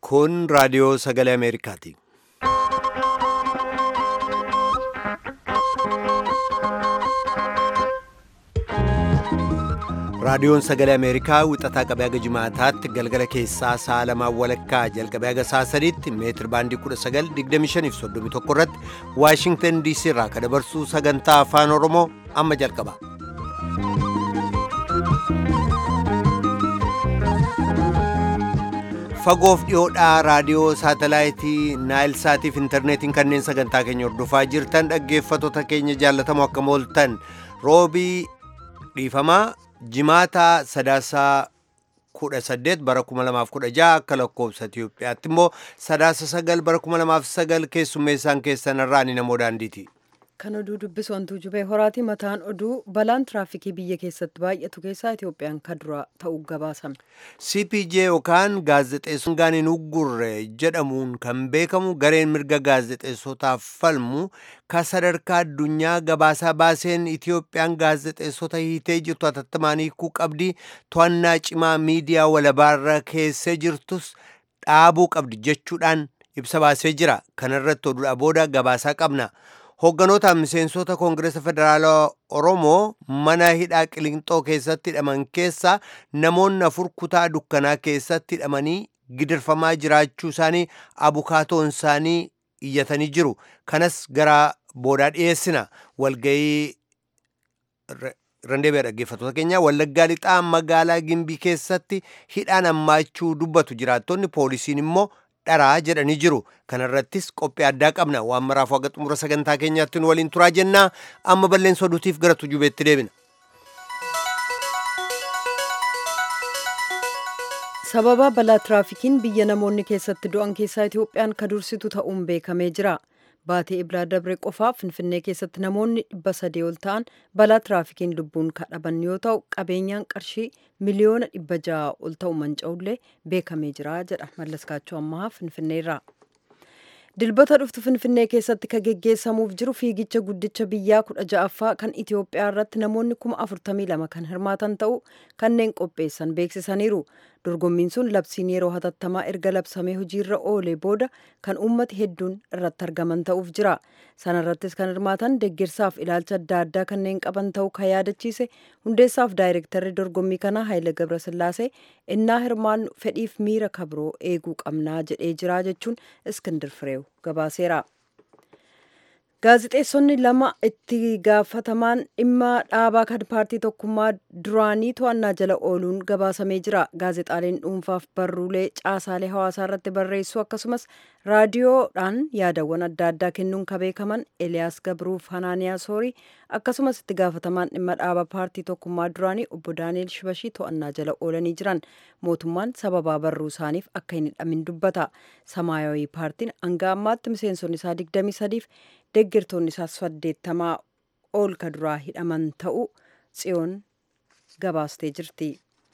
Kun raadiyoo sagalee Ameerikaati. Raadiyoon sagalee Ameerikaa wixataa qabee haga jimaataatti galgala keessaa sa'a lamaan walakkaa jalqabee haga sa'a sadiitti meetir baandii 1925 irratti Waashingtan DC irraa kan dabarsu sagantaa afaan Oromoo amma jalqaba. Fagoof dhiyoodhaa raadiyoo saatalaayitii Naayil Saatiif intarneetiin kanneen sagantaa keenya hordofaa jirtan dhaggeeffattoota keenya jaallatamoo akka mooltan roobii dhiifamaa jimaata sadaasaa kudha saddeet bara kuma lamaaf kudha jaha akka lakkoobsa Itiyoophiyaatti immoo sadaasa sagal bara kuma lamaaf sagal keessummeessaan keessan irraa ni namoo daandiiti. Kan oduu dubbisu wantuu jubee horaati mataan oduu balaan tiraafikii biyya keessatti baay'atu keessaa Itiyoophiyaan kan dura ta'uu gabaasame. CPJ yookaan gaazexeessummaan hin uggurre jedhamuun kan beekamu gareen mirga gaazexeessotaaf falmu kan sadarkaa addunyaa gabaasaa baaseen Itiyoophiyaan gaazexeessota hiitee jirtu hatattamaan hiikuu qabdi to'annaa cimaa miidiyaa walabaarra keessee jirtus dhaabuu qabdi jechuudhaan ibsa baasee jira. Kanarratti oduudhaa booda gabaasaa qabna. Hoogganoota miseensota Koongireesa Federaalaa Oromoo mana hidhaa Qilinxoo keessatti hidhaman keessaa namoonni afur kutaa dukkanaa keessatti hidhamanii gidirfamaa jiraachuu isaanii abukaatoon isaanii iyyatanii jiru. Kanas gara boodaa dhiyeessina. Walgayii Randeebee dhaggeeffattoota keenya Wallaggaa lixaa magaalaa Gimbii keessatti hidhaan hammaachuu dubbatu jiraattonni poolisiin immoo dharaa jedhanii jiru. Kanarrattis qophii addaa qabna. Waan maraaf haga xumura sagantaa keenyaatti nu waliin turaa jennaa. Amma balleessa oduutiif gara tujubeetti deebina. Sababa balaa tiraafikiin biyya namoonni keessatti du'an keessaa Itiyoophiyaan ka dursitu ta'uun beekamee jira. Baatee Ibraa Dabree qofaa Finfinnee keessatti namoonni dhibba sadii ol ta'an balaa tiraafikiin lubbuun kadhaban yoo ta'u qabeenyaan qarshii miliyoona dhibba ja'a ol ta'u manca'ullee beekamee jira jedha Mallaskaachuu Ammahaa Finfinneerraa. Dilbata dhuftu Finfinnee keessatti ka geggeessamuuf jiru fiigicha guddicha biyyaa kudha ja'affaa kan Itoophiyaa irratti namoonni kuma afurtamii lama kan hirmaatan ta'u kanneen qopheessan beeksisaniiru. Dorgommiin sun labsiin yeroo hatattamaa erga labsamee hojiirra oolee booda kan uummati hedduun irratti argaman ta'uuf jira. Sana irrattis kan hirmaatan deeggarsaaf ilaalcha adda addaa kanneen qaban ta'uu kan yaadachiise hundeessaaf daayirektarri dorgommii kanaa Haayile Gabrasillaasee innaa hirmaannu fedhiif miira kabroo eeguu qabnaa jedhee jira jechuun Iskindir Fireew gabaaseera. Gaazixeessonni lama itti gaafatamaan dhimma dhaabaa kan paartii tokkummaa duraanii to'annaa jala ooluun gabaasamee jira. Gaazexaaleen dhuunfaaf barruulee caasaalee hawaasaa irratti barreessuu akkasumas raadiyoodhaan yaadawwan adda addaa kennuun kan beekaman Eliyaas Gabruuf Hanaaniyaa Soorii akkasumas itti gaafatamaan dhimma dhaabaa paartii tokkummaa duraanii obbo Daani'el Shibashii to'annaa jala oolanii jiran. Mootummaan sababaa barruu isaaniif akka hin hidhamin dubbata. Samaayawii paartiin hanga ammaatti miseensonni isaa 23f deeggartoonni isaas saddeettamaa ol ka duraa hidhaman ta'uu tsiyoon gabaastee jirti.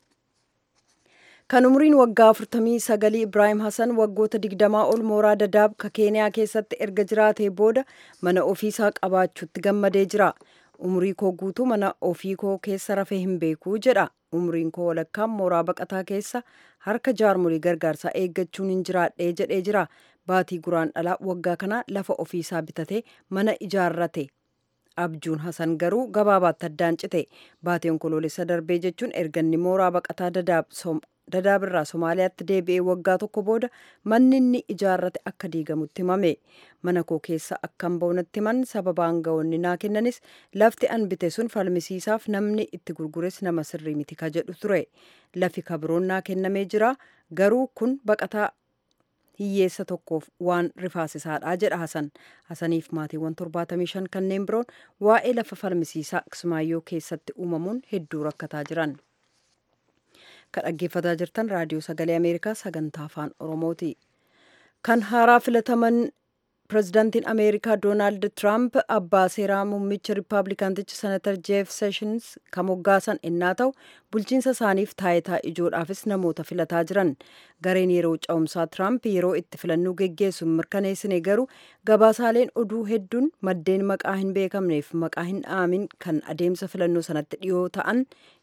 Kan umriin waggaa 49 Ibraahim Hassan waggoota 20 ol mooraa dadaab ka keeniyaa keessatti erga jiraatee booda mana ofiisaa qabaachuutti gammadee jira. Umrii koo guutuu mana ofii koo keessa rafee hin beekuu jedha. Umriin koo walakkaan mooraa baqataa keessa harka jaarmolii gargaarsaa eeggachuun hin jiraadhee jedhee jira. Baatii guraan dhalaa waggaa kana lafa ofiisaa bitatee mana ijaarrate. Abjuun Hasan garuu gabaabaatti addaan cite. Baatii onkoloolessa darbee jechuun erganni mooraa baqataa dadaabirraa Somaaliyaatti deebi'ee waggaa tokko booda manni inni ijaarrate akka diigamutti himame. Mana koo keessa akkan ba'unatti himan sababa aangawoonni naa kennanis lafti an bite sun falmisiisaaf namni itti gurgures nama sirrii miti ka jedhu ture. Lafi kabroon naa kennamee jira garuu kun baqataa hiyyeessa tokkoof waan rifaasisaadha jedha Hasan. Hasaniif maatiiwwan 75 kanneen biroon waa'ee lafa falmisiisaa Kismaayyoo keessatti uumamuun hedduu rakkataa jiran. Kan dhaggeeffataa jirtan raadiyoo sagalee Ameerikaa sagantaa afaan Oromooti. Kan haaraa filataman pirezidaantiin Ameerikaa Doonaald Tiraamp abbaa seeraa muummicha Riippaabilikaantichi Senatar Jeef Seeshins kan moggaasan innaa ta'u bulchiinsa isaaniif taayitaa ijoodhaafis namoota filataa jiran. Gareen yeroo ca'umsaa Tiraamp yeroo itti filannoo geggeessu mirkaneessine garuu gabaasaaleen oduu hedduun maddeen maqaa hin beekamneef maqaa hin dhaamin kan adeemsa filannoo sanatti dhiyoo ta'an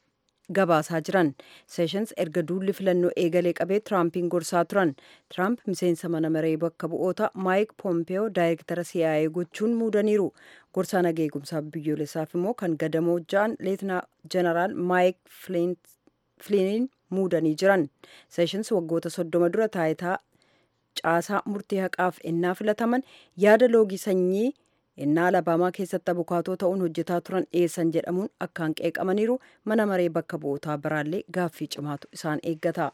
gabaasaa jiran seeshans erga duulli filannoo eegalee qabee tiraampiin gorsaa turan tiraamp miseensa mana maree bakka bu'oota maayik poompeyoo daayirektara siyaa'ee gochuun muudaniiru gorsaa nageegumsaa biyyoolessaaf immoo kan gadamoo ja'an leetinaa jeneraal maayik filiiniin muudanii jiran seeshans waggoota soddoma dura taayitaa caasaa murtii haqaaf ennaa filataman yaada loogii sanyii ennaa alabaamaa keessatti abukaatoo ta'uun hojjetaa turan dhiyeessan jedhamuun akkaan qeeqamaniiru mana maree bakka bu'ootaa biraallee gaaffii cimaatu isaan eeggata.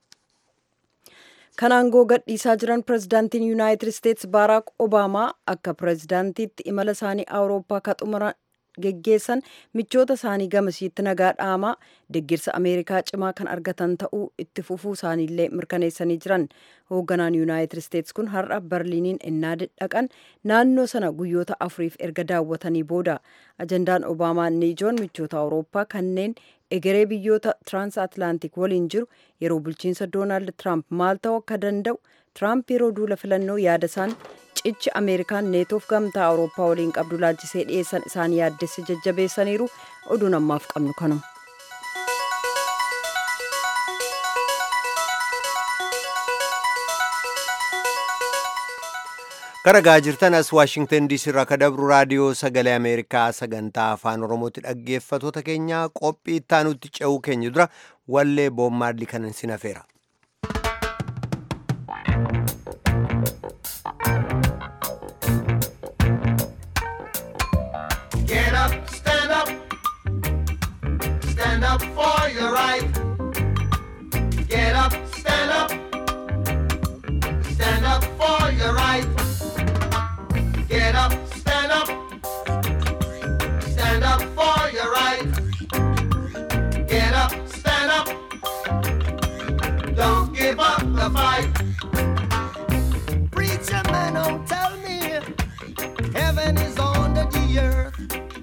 kan aangoo gadhiisaa jiran pirezidaantiin yuunaayitid isteetsi baaraak obaamaa akka pirezidaantiitti imala isaanii awurooppaa ka xumuran geggeessan michoota isaanii gamasiitti nagaa dhaamaa deggirsa ameerikaa cimaa kan argatan ta'uu itti fufuu isaaniillee mirkaneessanii jiran hoogganaan yuunaayitid isteetsi kun har'a barliiniin ennaa dhaqan naannoo sana guyyoota afuriif erga daawwatanii booda ajandaan obaamaa inni ijoon michoota awurooppaa kanneen egeree biyyoota tiraansatlaantik waliin jiru yeroo bulchiinsa doonaald tiraamp maal ta'uu akka danda'u tiraamp yeroo duula filannoo yaada isaan cichi ameerikaan neetoof gamtaa awurooppaa waliin qabdu laalchisee dhiyeessan isaan yaaddesse jajjabeessaniiru oduun ammaaf qabnu kanuma. karagaa jirtan as waashingtan diisii irraa ka dabru raadiyoo sagalee ameerikaa sagantaa afaan oromootti dhaggeeffatoota keenya qophii ittaanutti ce'uu keenya dura wallee boommaadli kanan sin hafeera. Get up, stand up, stand up for your right. Get up, stand up, stand up for your right. Get up, stand up, stand up for your right. Get up, stand up, don't give up the fight. Preacher man, don't tell me heaven is under the earth.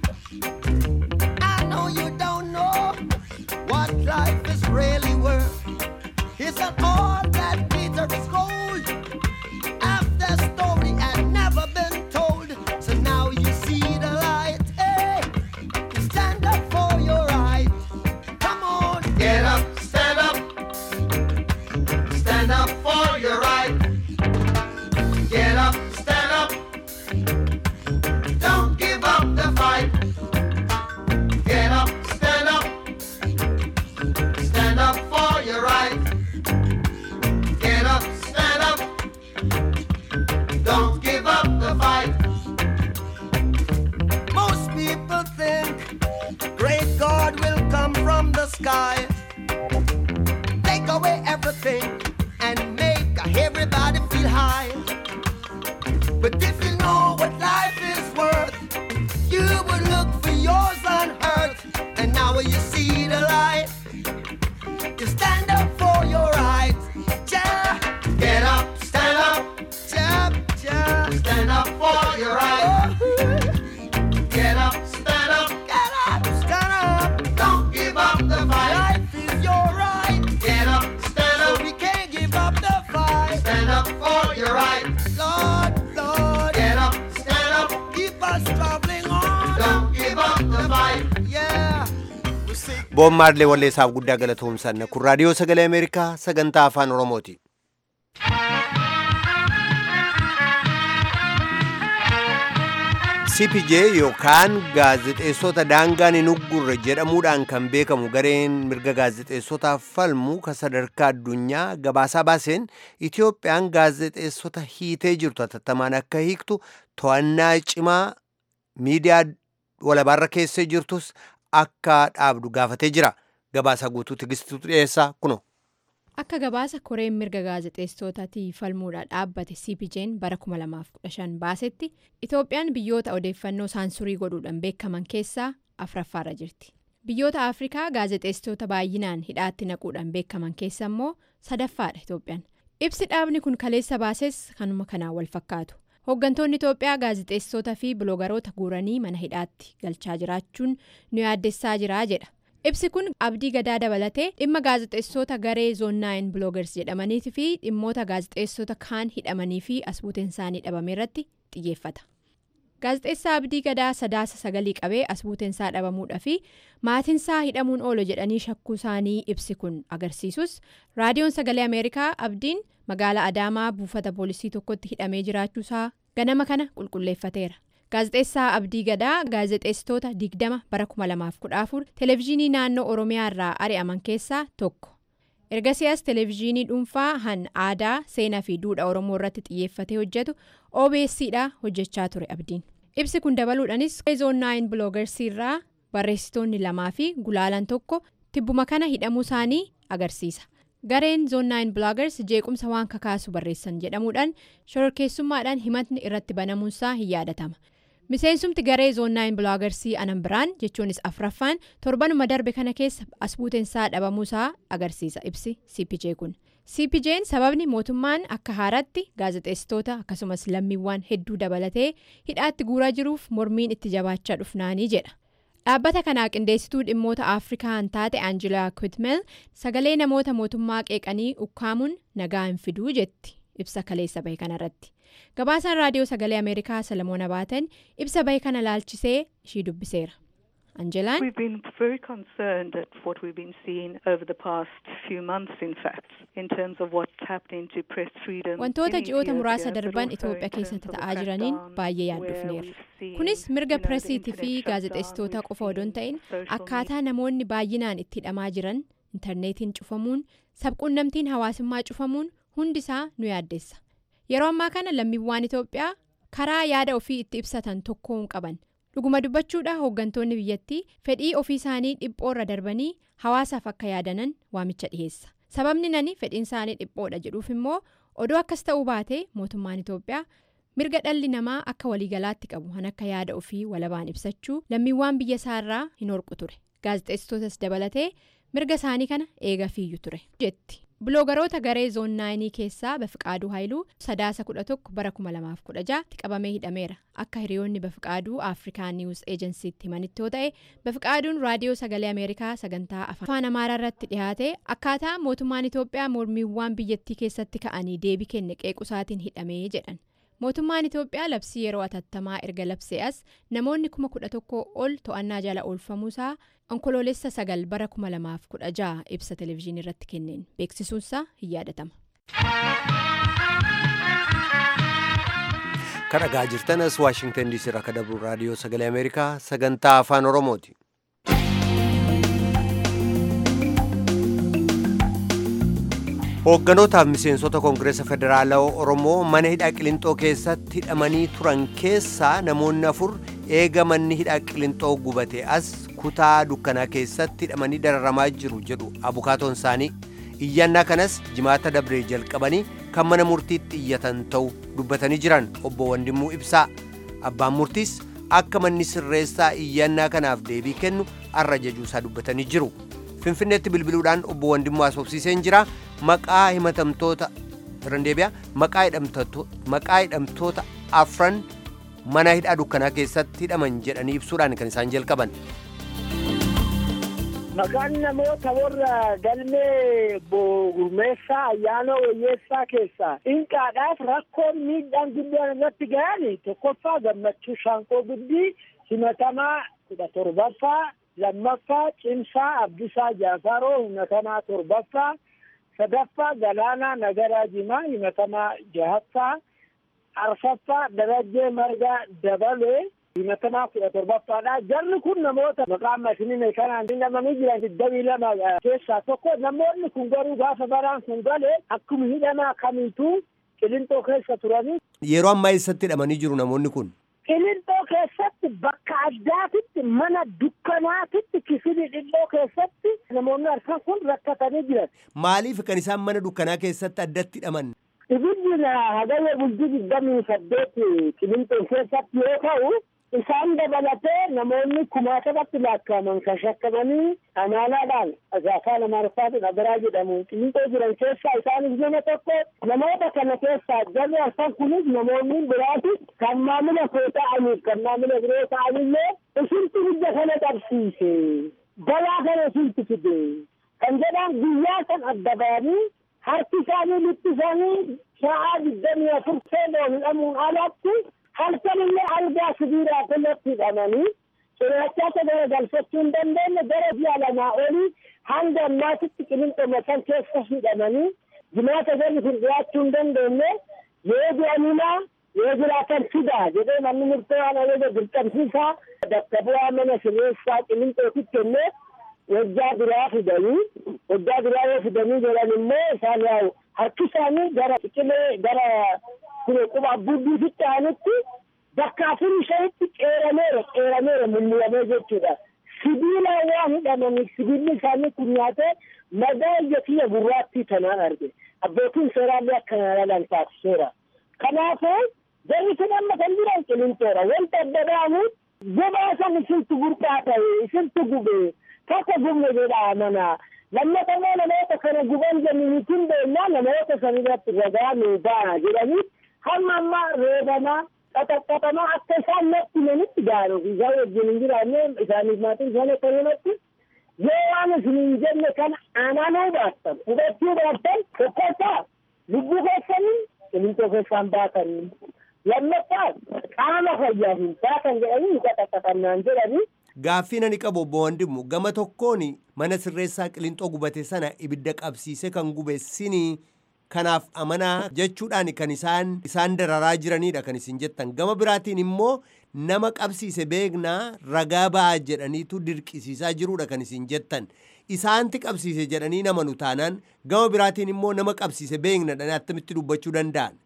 I know you don't know what life is really worth. Isn't all that glitter is gold? After story had never been told, so now you see the light. Hey, stand up for your right. Come on, get up, stand up, stand up for your right. Get up, stand up. Don't give up the fight. Get up, stand up. Stand up for your right. Get up, stand up. Don't give up the fight. Most people think great God will come from the sky, take away everything, and make everybody feel high. But if you know what life is worth, you would look for yours on earth. And now when you see the light, you stand up for your rights. Ja, get up, stand up. Ja, ja, stand up for your rights. Get up, stand up. Get up, stand up. Don't give up the fight. Life is your right. Get up, stand up. So we can't give up the fight. Stand up for your right. Lord, Lord. Get up, stand up. Keep us traveling on. Don't give up the fight. Yeah. We seek boommaadlee walleessaaf guddaa galatoomsanna kun raadiyoo sagalee ameerikaa sagantaa afaan oromooti. cpj yookaan gaazexeessota daangaan hin uggurre jedhamuudhaan kan beekamu gareen mirga gaazexeessotaaf falmu ka sadarkaa addunyaa gabaasaa baaseen itiyoophiyaan gaazexeessota hiitee jirtu hatattamaan akka hiiktu to'annaa cimaa miidiyaa walabaarra keessee jirtus akka dhaabdu gaafatee jira gabaasaa guutuu tigistuutu dhiyeessaa kuno. Akka gabaasa koreen mirga gaazexeessotaatii falmuudhaan dhaabbate CPJ'n bara 2015 baasetti Itoophiyaan biyyoota odeeffannoo saansurii godhuudhaan beekaman keessaa afuraffaarra jirti. Biyyoota Afrikaa gaazexeessitoota baay'inaan hidhaatti naquudhaan beekaman keessa immoo sadaffaadha Itoophiyaan. Ibsi dhaabni kun kaleessa baases kanuma kanaan wal fakkaatu. Hooggantoonni Itoophiyaa gaazexeessitoota fi biloogaroota guuranii mana hidhaatti galchaa jiraachuun nu yaaddessaa jira jedha. Ibsi kun abdii gadaa dabalatee dhimma gaazexeessota garee zoonnaayin biloogars jedhamanii fi dhimmoota gaazexeessota kaan hidhamanii fi as buuteen isaanii dhabame irratti xiyyeeffata. gaazexeessaa abdii gadaa sadaasa sagalii qabee as buuteensaa dhabamuudhaa fi maatinsaa hidhamuun oolo jedhanii shakkuu isaanii ibsi kun agarsiisus raadiyoon sagalee ameerikaa abdiin magaalaa adaamaa buufata poolisii tokkotti hidhamee jiraachuusaa ganama kana qulqulleeffateera. gaazexeessaa abdii gadaa gaazexeessitoota digdama bara 2014 televezyiinii naannoo oromiyaa irraa ari'aman keessaa tokko ergasiyaas televezyiinii dhuunfaa han aadaa seenaa fi duudhaa oromoo irratti xiyyeeffatee hojjetu obsdha hojjechaa ture abdiin ibsi kun dabaluudhaanis zoon 9 biloogarsii irraa barreessitoonni lamaa fi gulaalan tokko tibbuma kana hidhamuu isaanii agarsiisa. gareen zoon 9 biloogars jeequmsa waan kakaasu barreessan jedhamuudhaan shororkeessummaadhaan himatni irratti banamuunsaa hin yaadatama miseensumti garee zoon 9 biloogarsii anan biraan jechuunis afraffaan torbanuma darbe kana keessa as buuteensaa dhabamuusaa agarsiisa ibsi cpj kun cpj'n sababni mootummaan akka haaratti gaazexeessitoota akkasumas lammiiwwan hedduu dabalatee hidhaatti guuraa jiruuf mormiin itti jabaachaa dhufnaanii jedha. dhaabbata kanaa qindeessituu dhimmoota afrikaan taate aanjilaa kwitmel sagalee namoota mootummaa qeeqanii ukkaamuun nagaa hin fiduu jetti ibsa kaleessa bahe kanarratti gabaasaan raadiyoo sagalee ameerikaa salamoon abaatan ibsa bahe kana laalchisee ishii dubbiseera anjelaan. We've been very concerned at what we've been seeing over the past few months, in fact, in terms of what's happening to press freedom. Wantoota ji'oota muraasa darban Itoophiyaa keessatti ta'aa jiraniin baay'ee yaaddofneerra. Kunis mirga pireesiitii fi gaazexeessitoota qofa odoo hin ta'in akkaataa namoonni baay'inaan itti hidhamaa jiran intarneetiin cufamuun sabquunnamtiin hawaasummaa cufamuun hundisaa nu yaaddeessa. Yeroo ammaa kana lammiiwwan Itoophiyaa karaa yaada ofii itti ibsatan tokko hin qaban. dhuguma dubbachuudha hooggantoonni biyyattii fedhii ofii isaanii dhiphoorra darbanii hawaasaaf akka yaadanan waamicha dhiheessa sababni nani fedhiin isaanii dhiphoodha jedhuuf immoo odoo akkas ta'uu baate mootummaan itoophiyaa mirga dhalli namaa akka waliigalaatti qabu kan akka yaada ofii walabaan ibsachuu lammiiwwan biyya isaarraa hin horqu ture gaazexeessitootas dabalatee mirga isaanii kana eegafiiyyu ture jetti. biloogaroota garee zoon naayinii keessaa bafiqaaduu haayiluu sadaasa kudha tokko bara kuma lamaaf kudha jaatti qabamee hidhameera akka hiriyoonni bafiqaaduu afrikaa niwus eejensiitti himanitti yoo ta'e bafiqaaduun raadiyoo sagalee ameerikaa sagantaa afaan amaaraa irratti dhiyaate akkaataa mootummaan itoophiyaa mormiiwwan biyyattii keessatti ka'anii deebii kenne qeequsaatiin hidhamee jedhan mootummaan itoophiyaa labsii yeroo atattamaa erga labsee as namoonni kuma kudha tokko ol to'annaa jala oolfamuusaa onkoloolessa sagal bara kuma lamaaf kudha ja'a ibsa televezyiinii irratti kenneen beeksisuunsaa hin yaadatama. kan dhagaa jirtanas waashingtan diisii irraa kan dabru raadiyoo sagalee ameerikaa sagantaa afaan oromooti. hoogganotaaf miseensota koongireesa federaalaa oromoo mana hidhaa qilinxoo keessatti hidhamanii turan keessaa namoonni afur eega manni hidhaa qilinxoo gubate as kutaa dukkanaa keessatti hidhamanii dararamaa jiru jedhu abukaatoon isaanii iyyannaa kanas jimaata dabree jalqabanii kan mana murtiitti iyyatan ta'u dubbatanii jiran obbo Wandimmuu Ibsaa abbaan murtiis akka manni sirreessaa iyyannaa kanaaf deebii kennu arra jajuusaa dubbatanii jiru. finfinneetti bilbiluudhaan obbo Wandimmuu asoobsiiseen jira maqaa himatamtoota randeebiyaa maqaa hidhamtoota afran mana hidhaa dukkanaa keessatti hidhaman jedhanii ibsuudhaan kan isaan jalqaban. Maqaan namoota warra galmee gurmeessaa ayyaana wayyeessaa keessaa inqaadhaaf rakkoon miidhaan guddaan irratti gahan tokkoffaa gammachuu shaanqoo guddii himatamaa kudha torbaffaa lammaffaa cimsaa abdisaa jaafaroo himatamaa torbaffaa sadaffaa galaanaa nagaraa jimaa himatamaa jahaffaa arfaffaa darajjee margaa dabalee himatamaa kudha torbaffaadha jarri kun namoota maqaan mashinii kanaan hidhamanii jiran digdamii lama keessaa tokko namoonni kun garuu gaafa baraan kun galee akkuma hidhamaa kamiituu qilinxoo keessa turanii. Yeroo ammaa eessatti hidhamanii jiru namoonni kun? Qilinxoo keessatti bakka addaatitti mana dukkanaatitti kifili dhilloo keessatti namoonni arfan kun rakkatanii jiran. Maaliif kan isaan mana dukkanaa keessatti addatti hidhaman? Ibiddi hagayya bultii digdamii saddeet qilinxoo keessatti yoo ta'u isaan dabalatee namoonni kumaatabatti lakkaa'aman kan shakkamanii amaalaadhaan afaan amaariffaatiin agaraa jedhamu qilinxoo jiran keessaa isaanis nama tokko namoota kana keessaa jarri arfan kunis namoonni biraati kan maamila koo ta'aniif kan maamila biroo ta'anillee isintu hidda kana qabsiise balaa kana isintu fide kan jedhan guyyaa san adda ba'anii harki isaanii lukti isaanii sa'aa digdamii afur seeloon hidhamuun alatti halkan illee algaa sibiilaa irratti hidhamanii ciraachaata gara galfachuu hin dandeenye gara ji'a lamaa olii hanga ammaatitti qilinxoma san keessa hidhamanii jimaata garri kun dhiyaachuu hin dandeenye yoo du'aninaa yoo jiraatan fidaa jedhee manni murtee waan ajaja dirqamsiisaa bakka bu'aa mana sirreessaa qilinxootitti kennee waggaa biraa fidanii waggaa biraa yoo fidanii jedhan immoo isaan yaa'u harki isaanii gara ciqilee gara kune quba abbuuddiifitti aanutti bakka afurii shanitti qeerameera qeerameera mul'amee jechuudha. Sibiilaan waan hidhamaniif sibiilli isaanii kun nyaatee madaa ija kiyya gurraattii kanaan arge. Abbootiin seeraallee akkana lalan taasiseera. Kanaafuu jarri sun amma kan jiran qilinxoodha. Wanta adda ba'amu gubaa san isintu burqaa ta'e isintu gubee tokko gubne jedha amanaa. lammata immoo namoota kana guban jennu kun beennaa namoota san irratti ragaa nuu ba'a jedhanii hamma amma reebamaa qaxaqqaxamaa akka isaan natti manitti gaaruuf isaan wajjin hin jiraanne isaaniif maatiin isaanii akka himatti yoo waan isin hin jenne kana aananuu baattan hubachuu baattan tokkoffaa lubbuu keessanii qilintoo keessaan baatanii lammaffaa qaama fayyaaf hin baatan jedhanii nu qaxaqqaxannaan jedhanii Gaaffii ani qabu obbo Wandimu gama tokkoon mana sirreessaa qilintoo gubate sana ibidda qabsiise kan gube sinii kanaaf amanaa jechuudhaan kan isaan isaan dararaa jiranidha kan isin jettan gama biraatiin immoo nama qabsiise beeknaa ragaa ba'aa jedhaniitu dirqisiisaa jirudha kan isin jettan isaanti qabsiise jedhanii nama nu taanaan gama biraatiin immoo nama qabsiise beeknadhaan attamitti dubbachuu danda'an.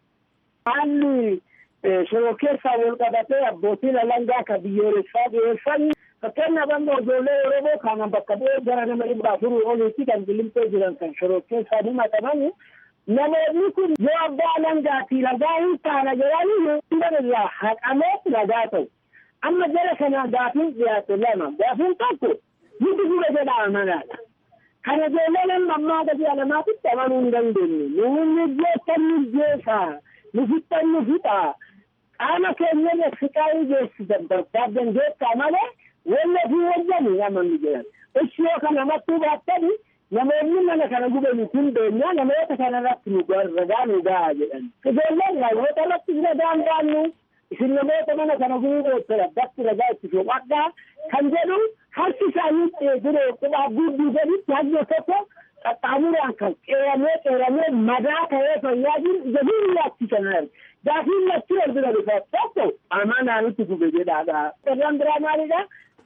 Haalli shiroo keessaa wal qabatee abbootiin alangaa kan biyyoolessaa dhiyeessan fakkeenyaaf amma ijoollee Oromoo kana bakka bu'ee gara nama dhibba afurii oliitti kan qilinxoo jiran kan shiroo keessaa himataman namoonni kun yoo abbaa alangaati ragaa hin taana jedhanii hunda irraa haqamee ragaa ta'u. Amma jara kana gaafiin dhiyaate lama gaafiin tokko nuti gube jedha amanaadha. Kana ijoollee nama ammaa gadi alamaatitti amanuu hin dandeenye. Nuuni jeettan nu jeesaa. Nu fixxan nu fixaa. Qaama keenya siqaayii geessisan barbaadan jeettaa malee wanni ofii wajjani amannu jedhan. Ishi yoo kana mattuu baattani namoonni mana kana gubani kun beenyaa namoota kana irratti nu ragaa nu gahaa jedhan. Ijoolleen namoota irratti ragaan baannu isin namoota mana kana gubuu beektara bakki ragaa itti soqadhaa kan jedhu harki isaanii dure quba gudduu gaditti hajjo tokko qaxxaamuraan kan qeeramee qeeramee madaa ta'ee fayyaa jiru ija biyyaatti arge. Gaafiin lachuu wal bira dhufa tokko amanaanitti gube jedhaadha. Irraan biraa maalidha?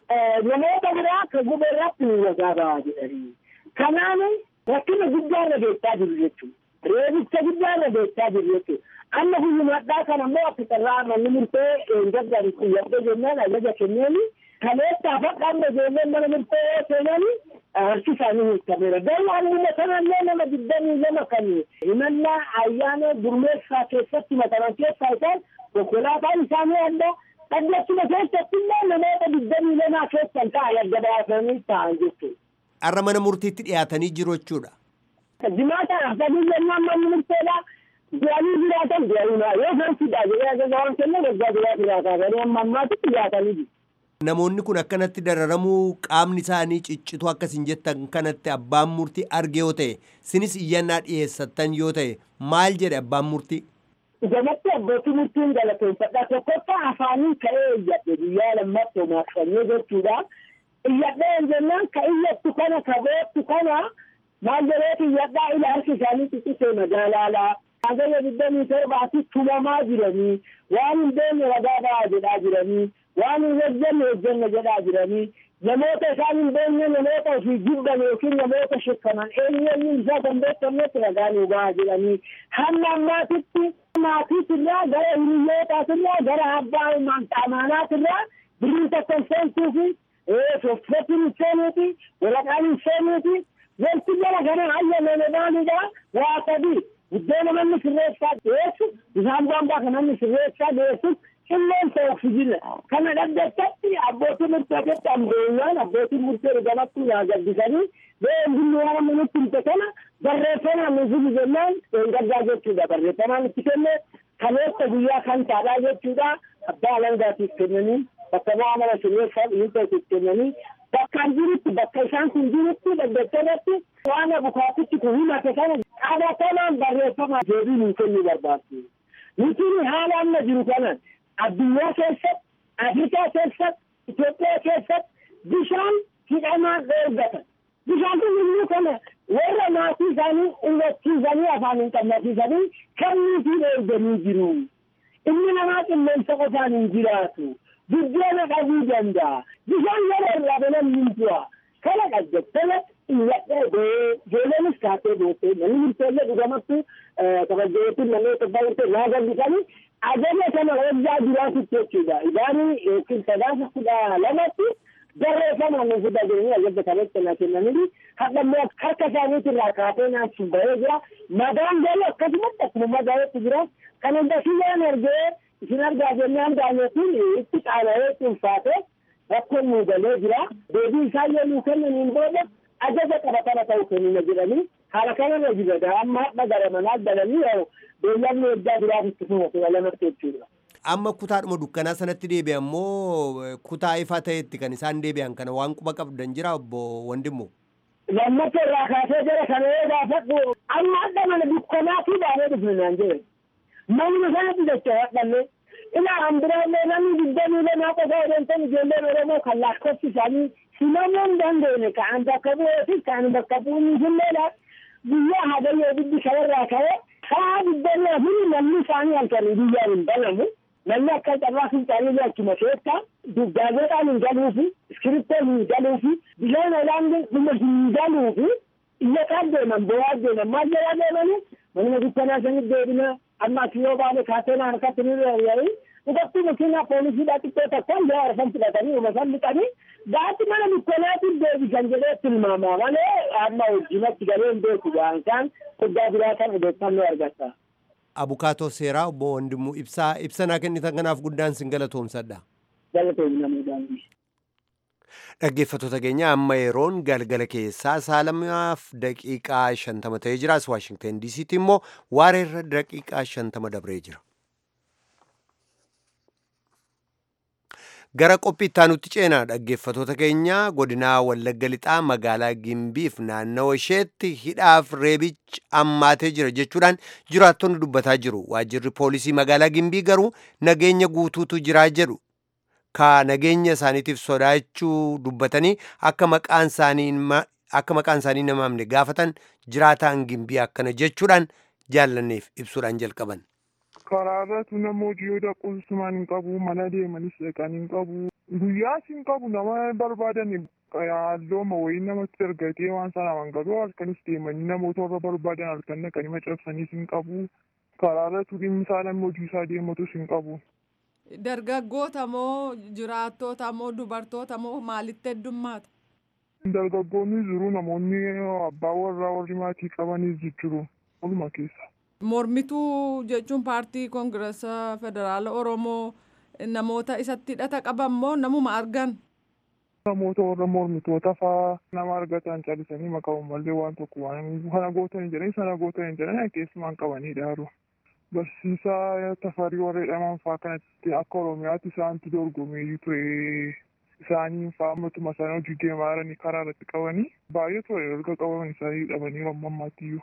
Namoota biraa kan gube irratti nu ragaa bahaa jedhanii. Kanaan rakkina guddaa irra geessaa jiru jechuudha. Reebicha guddaa irra geessaa jiru jechuudha. Amma guyyumadhaa kana immoo akka carraa manni murtee gaggari xiyyattee jennaan ajaja kenneeni. Kaleessaa faqaamma ijoolleen mana murtee yoo seenani harki isaanii hiikameera. Garuu halluma sanallee nama digdamii lama kan himannaa ayyaana gurmeessaa keessatti mataman keessaa isaan konkolaataan isaanii adda dhaggachuma keessatti illee namoota digdamii lamaa keessan ta'an adda baasanii ta'an jechuudha. Har'a mana murtiitti dhiyaatanii jiru jechuudha. Dimaata afanii jennaan manni murteedhaa. Du'anii jiraatan du'anii yoo isaan fidhaa jedhee ajaja waan kennan waggaa duraa jiraataa garuu amma ammaatitti dhiyaatanii jiru. Namoonni kun akkanatti dararamuu qaamni isaanii ciccitu akkasiin jettan kanatti abbaan murtii arge yoo ta'e sinis iyyannaa dhiyeessattan yoo ta'e maal jedhe abbaan murtii? Gamatti abbootii murtiin galateeffadha. Tokkoffaa afaanii ka'ee iyyadhe guyyaa lammaffoo maaqsanyee jechuudha. Iyyadhee jennaan ka iyyattu kana ka beektu kana maal jedheeti iyyadhaa ila harki isaanii xiqqisee magaalaalaa. Hagayya digdamii torbaatti tumamaa jiranii waan hin beekne ragaa ba'aa jedhaa jiranii. waan hin hojjenne hojjenne jedhaa jiranii namoota isaan hin beekne namoota ofii jibban yookiin namoota shakkaman eenyuun isaa kan beekamnetti ragaa nu bahaa jedhanii hamma ammaatitti maatiitirraa gara hiriyyootaatiirraa gara abbaa amaanaatirraa birrii tokko hin seentuufi soffetiin hin seenuuti waraqaan hin seenuuti wanti jala kana hayyamame maalidha waa sadii buddeena manni sirreessaa dhiyeessu bishaan boombaa kan manni sirreessaa dhiyeessus qilleensa oksijina kana dhaggeessatti abbootii murteetti ambeenyaan abbootiin murtee gamatti naa gabbisanii bee hundinni waan amma nutti himte kana barreeffamaan nuuf jennaan gaddaa jechuudha barreeffamaan itti kenne kaleessa guyyaa kan taadhaa jechuudha abbaa alangaatiif kennanii bakka bu'aa mana sirreessaa dhiyeessaatiif kennanii bakkaan jirutti bakka isaan kun jirutti dhaggeessarratti waan abukaatitti kun himate kana qabatamaan barreeffamaan deebii nuu kennuu barbaachisa. Nuti haala amma jiru kanan addunyaa keessatti afrikaa keessatti Itoophiyaa keessatti bishaan hidhamaan dheergatan. Bishaan kun immoo kana warra maatii isaanii hubachiisanii afaan hin qabnasiisanii kennuufii dheerganii jiru. Inni namaa qilleensa qofaan hin jiraatu. Buddeena dhabuu danda'a. Bishaan yeroo irraa banan hin bu'a. Kana dhaggettana iyyadhee ba'ee ijoollenis kaatee boottee namni murteellee dhugamattu kabajjeetti namni tokko murtee naa gallisanii ajaja kana wajjaa jiraatutti jechuudha. Idaanii yookiin sadaasa kudha lamatti barreeffamaan nu fida jiranii ajaja kanatti na kennanii hadha immoo harka isaaniitirraa kaatee naachuun bahee jira. Madaan galuu akkasumatti akkuma madaa'etti jira. Kan hunda siyyaan argee isin argaa jennaan daanyotiin itti qaana'ee cuunfaatee rakkoon nu galee jira. Deebii isaan yoo nuu kennaniin booda ajaja qabatama ta'u kennina jedhanii haala kanarra jira. Amma hadha gara manaa galanii yoo beellamni waggaa biraatitti fumate lamatti jechuudha. Amma kutaadhuma dukkanaa sanatti deebi'an moo kutaa ifaa ta'etti kan isaan deebi'an kana waan quba qabdan jira obbo Wandimmoo? Lammata irraa kaasee jara kana yoo gaafadhu amma hadha mana dukkanaa fi baanee dhufne naan jedhe. Manuma sanatti jecha hadhanne ilaa hambiraallee namni digdamii lamaa qofa odeessan ijoolleen Oromoo kan lakkoofsi isaanii himamuu hin dandeenye ka'an bakka bu'ee fi kan bakka bu'uun hilleedha. Guyyaa hagayyoo biddi shawarraa ka'ee haa digdamii afurii namni isaanii halkanii guyyaan hin banamu. Namni akka carraa fincaanii achuma keessa gaazexaan hin galuufi iskiriptoon hin galuufi bishaan olaanaa dhuma hin galuufi iyya kaan deeman bo'aa deeman maal jedhaa deemanii manuma dukkanaa sanitti deebina amma as yoo baane kaateenaa harkatti ni reeyya'ii dhugattuu makiinaa poolisiidhaa xiqqoo takka yoo arfan fudhatanii uma san liqanii gaatti mana dukkanaatiin deebisan jedhee tilmaamaa malee amma wajjinatti galee hin beeku waan isaan guddaa biraa kan odeeffannoo argata. Abukaatoo seeraa obbo Wandimmoo ibsaa ibsanaa kennitan kanaaf guddaan sin galatoomsadha. Galatoomnamuudhaan. Dhaggeeffattoota keenya amma yeroon galgala keessaa saalamaaf daqiiqaa shantama ta'ee jira. As Waashingtan DC'tti immoo waareerra daqiiqaa shantama dabree jira. Gara qophii ittaanutti ceenaa dhaggeeffattoota keenya godinaa Wallagga Lixaa magaalaa Gimbiif naannawa isheetti hidhaaf reebichi ammaatee jira jechuudhaan jiraattonni dubbataa jiru. Waajjirri poolisii magaalaa Gimbii garuu nageenya guutuutu jiraa jedhu. Ka nageenya isaaniitiif sodaachuu dubbatanii akka maqaan isaanii akka maqaan isaanii namaamne gaafatan jiraataan Gimbii akkana jechuudhaan jaallanneef ibsuudhaan jalqaban. karaa irratti nama hojii yoo dhaquusumaan hin qabu mana deemanis dhaqan hin qabu guyyaas hin qabu nama barbaadan hallooma wayii namatti argatee waan sana mangaluu halkanis deemanii namoota warra barbaadan halkan dhaqanii macabsaniis hin qabu karaa irratti dhimmi isaa namni hojii isaa deematus hin qabu. Dargaggoota moo jiraattoota moo dubartoota moo maalitti heddummaata? Dargaggoonni jiru namoonni abbaa warraa warri maatii qabanis jiru waluma keessa. Mormituu jechuun paartii koongirasa federaala Oromoo namoota isatti hidhata qaban moo namuma argan? Namoota warra mormitoota fa'aa nama argatan calisanii maqaa malee waan tokko waan kana gootan jedhanii sana gootan jedhanii keessumaan qabanii dhaaru. Barsiisaa tafarii warra jedhaman fa'aa kanatti akka Oromiyaatti isaantu dorgomee ture. Isaaniin fa'aa matuma isaanii hojii deemaa jiranii karaa irratti qabanii baay'ee ture erga qabaman isaanii hidhamanii amma ammaattiyyuu.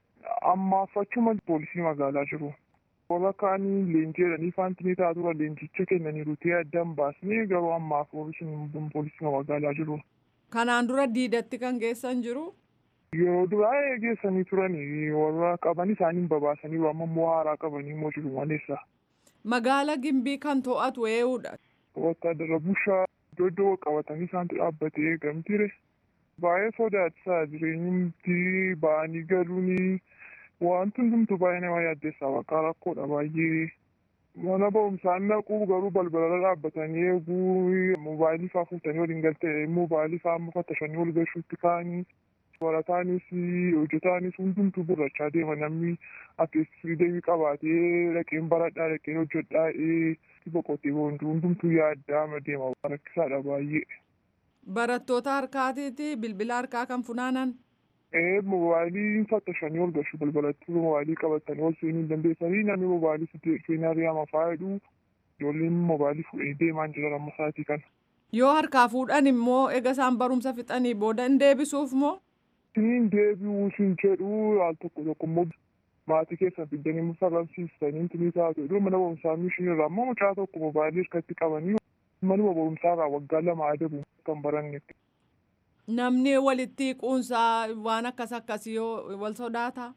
Ammaafachuma poolisii magaalaa jiru. Warra kaanii leenjii jedhanii faantinii ta'a tura leenjicha kennaniiru ta'ee addaan baasnee garuu ammaaf poolisii poolisii magaalaa jiru. Kanaan dura diidatti kan geessan jiru. Yeroo duraa geessanii turanii warra qaban isaanii babaasanii amma immoo haaraa qabanii immoo jiru maleessa. Magaala Gimbii kan to'atu eenyudha. Wattaadara bushaa iddoo iddoo qabatanii isaantu dhaabbatee eegamtire. Baay'ee sodaachisaa jireenyumti ba'anii galuuni wanti hundumtu baay'ee nama yaaddeessaa bakka rakkoodha baay'ee. Mana barumsaan naquu garuu balbalarra dhaabbatanii eeguu moobaayilii fa'aa fuutanii waliin galtee moobaayilii fa'aa amma fattashanii ol galchuutti ka'anii barataanis hojjetaanis hundumtuu burrachaa deema namni akka deebii qabaatee dhaqeen baradhaa dhaqeen hojjedhaa boqotee boonduu hundumtuu yaaddaa deema rakkisaadha baay'ee. Barattoota harkaatiiti bilbila harkaa kan funaanan. Ee moobaayilii fattashanii ol galchu balbalatti moobaayilii qabatanii ol seenuu hin dandeessanii namni moobaayilii seenaa riyaama faayidhu ijoolleen moobaayilii fuudhee deemaan jiran amma sa'aatii kana. Yoo harkaa fuudhan immoo eega isaan barumsa fixanii booda hin deebisuuf moo? Siin deebi'uu siin jedhu al tokko tokko immoo maatii keessan fiddanii mufarramsiistanii intinii taatu iddoo mana barumsaa mishin irraa ammoo mucaa tokko mobaayilii harkatti qabanii manuma barumsaa irraa waggaa lama adabu kan barannetti. Namni walitti quunsaa waan akkas akkasii yoo wal sodaata.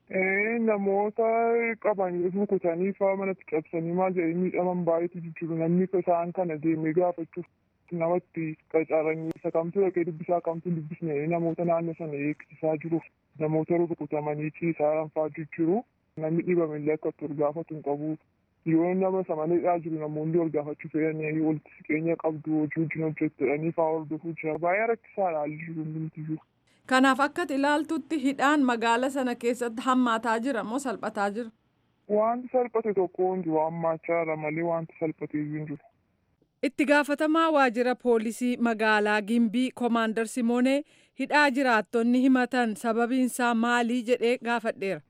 namoota qaban rukutanii faa manatti cabsanii maal jedhanii miidhaman baay'eetu jiru namni isaan kana deemee gaafachuuf namatti qacaranii isa kamtu dhaqee dubbisaa kamtu dubbisne namoota naannoo sana eegsisaa jiru namoota rukutamanii ciisaa ranfaa jiru namni dhibamillee akka ol gaafatu hin qabu yoo nama samaneedhaa jiru namoonni ol gaafachuu fedhanii walitti siqeenya qabdu hojii wajjin hojjettanii faa hordofuu jira baay'ee rakkisaadha haalli jiru hundumtiyyuu. Kanaaf akka ilaaltutti hidhaan magaala sana keessatti hammaataa jira moo salphataa jira? Wanti salphate tokko hin jiru hammaachaa jira malee wanti salphate hin jiru. Itti gaafatamaa waajjira poolisii magaalaa Gimbii Koomaandar Simoonee hidhaa jiraattonni himatan sababiinsaa maalii jedhee gaafadheera.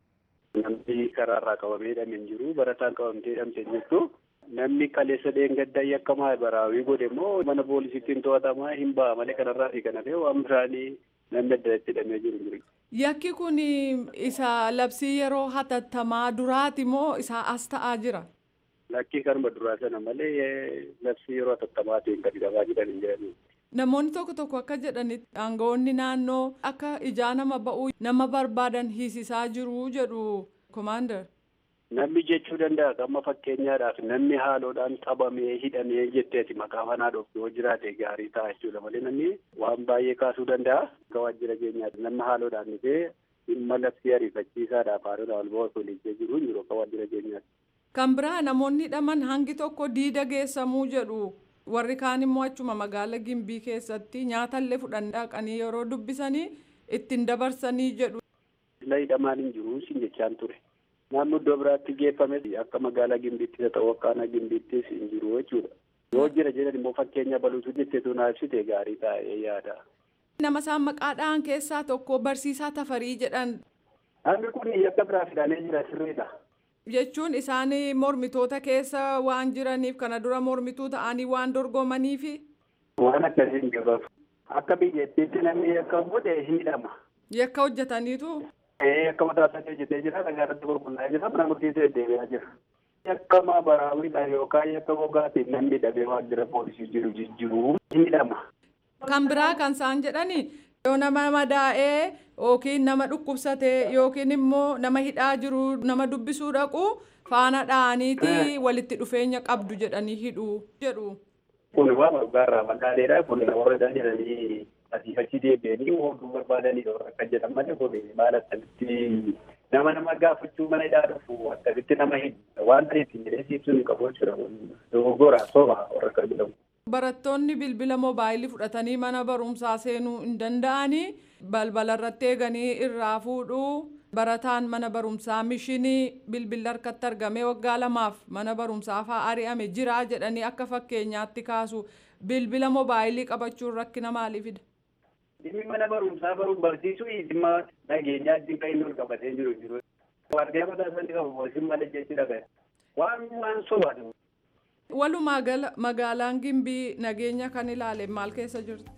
Namni karaarraa qabamee hidhamee hin jiru barataan qabamtee hidhamte hin jirtu. Namni kaleessa dheengaddaa yakkamaa baraawii godhe immoo mana poolisiitiin to'atamaa hin ba'a malee kanarraa fi kana ta'e waan biraanii namni adda itti hidhamee jiru jiru. Yakki kun isa labsii yeroo hatattamaa duraati moo isa as ta'aa jira? Lakkii kanuma duraa sana malee labsii yeroo hatattammaatiin kan hidhamaa jiran hin jedhani. Namoonni tokko tokko akka jedhanitti aangawoonni naannoo akka ijaa nama ba'uu nama barbaadan hiisisaa jiru jedhu komaandar. Namni jechuu danda'a amma fakkeenyaadhaaf namni haaloodhaan qabamee hidhamee jetteeti maqaa manaa dhoftu yoo jiraate gaarii ta'a jechuudha malee namni waan baay'ee kaasuu danda'a. Akka waajjira keenyaatti namni haaloodhaan dhufee dhimma labsii ariifachiisaadhaaf haaloodhaan wal ba'uu oliichee jiru hin jiru akka waajjira keenyaatti. Kan biraa namoonni hidhaman hangi tokko diida geessamuu jedhu warri kaan immoo achuma magaala gimbii keessatti nyaatallee fudhan dhaqanii yeroo dubbisanii ittiin dabarsanii jedhu. Sila hidhamaan hin jiru sin jechaan ture. naannoo iddoo biraatti geeffame akka magaalaa gimbiittis haa ta'u akka aanaa gimbiittis hin jiru jechuudha. Yoo jira jedhan immoo fakkeenya baluutu jetteetu naa ibsite gaarii taa'ee yaada. Nama isaan maqaadhaan keessaa tokko barsiisaa tafarii jedhan. Namni kun yakka biraa fidanii jira sirriidha. Jechuun isaan mormitoota keessa waan jiraniif kana dura mormituu ta'anii waan dorgomaniifi. Waan akkasii hin gabaaf. Akka biyyattiitti namni yakka godhe hidhama. Yakka hojjetaniitu. akka mataa isaa hojjetee jira dhagaa irratti gurguraa jira mana murtiisee deebi'aa jira. Yakka maabaraawidha yookaan yakka gogaatiin namni dhabee waajjira poolisii jiru jijjiiruu hidhama. Kan biraa kan isaan jedhani yoo nama madaa'ee yookiin nama dhukkubsatee yookiin immoo nama hidhaa jiru nama dubbisuu dhaqu faana dha'aniiti walitti dhufeenya qabdu jedhanii hidhu jedhu. Kun waan gargaarraa madaaleedha kun warra jedhanii asiifachi deebi'anii hodhuu barbaadanii akka jedhan malee kun maal akkamitti nama nama gaafachuu mana hidhaa dhufu akkamitti nama hidhu waan ta'eef hin jedhee siibsuu hin qabu jechuudha dogoggora soba warra akka jedhamu. Barattoonni bilbila moobaayilii fudhatanii mana barumsaa seenuu hin danda'anii balbala irratti eeganii irraa fuudhuu barataan mana barumsaa mishinii bilbilli harkatti argamee waggaa lamaaf mana barumsaa fa'aa ari'ame jira jedhanii akka fakkeenyaatti kaasu bilbila moobaayilii qabachuun rakkina maalii fida? Dhimmi mana barumsaa baruun barsiisuu dhimma nageenyaa dhimma inni ol qabatee jiru jiru. Waardiyaa mataa isaanii qabu boosiin malee jechuudha. Waan waan sobaatu. Walumaa gala magaalaan Gimbii nageenya kan ilaale maal keessa jirti?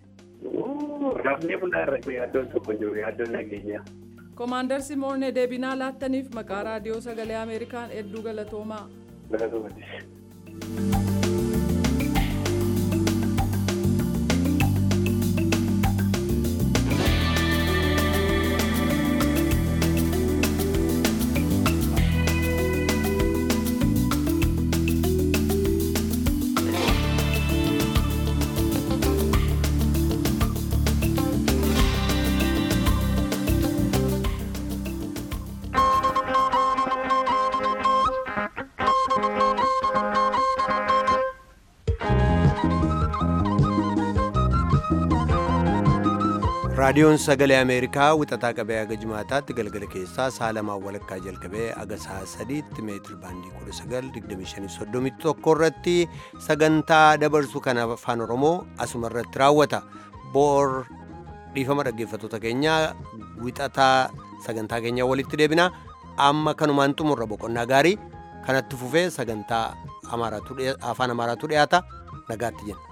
Rafnee bunaa irra yaaddoon tokko jiru yaaddoon nageenyaa. Koomaandar Simoonee deebinaa laattaniif maqaa raadiyoo sagalee Ameerikaan hedduu galatoomaa. Galatoomaa. raadiyoon sagalee ameerikaa wixataa qabee aga jimaataatti galgala keessaa sa'a lamaan walakkaa jalqabee aga sa'a sadiitti meetir baandii kudha sagal digdamii shanii soddomii tokko irratti sagantaa dabarsu kan afaan oromoo asuma irratti raawwata boor dhiifama dhaggeeffattoota keenyaa wixataa sagantaa keenyaa walitti deebina amma kanumaan xumurra boqonnaa gaarii kanatti fufee sagantaa afaan amaaraatu dhiyaata nagaatti jenna.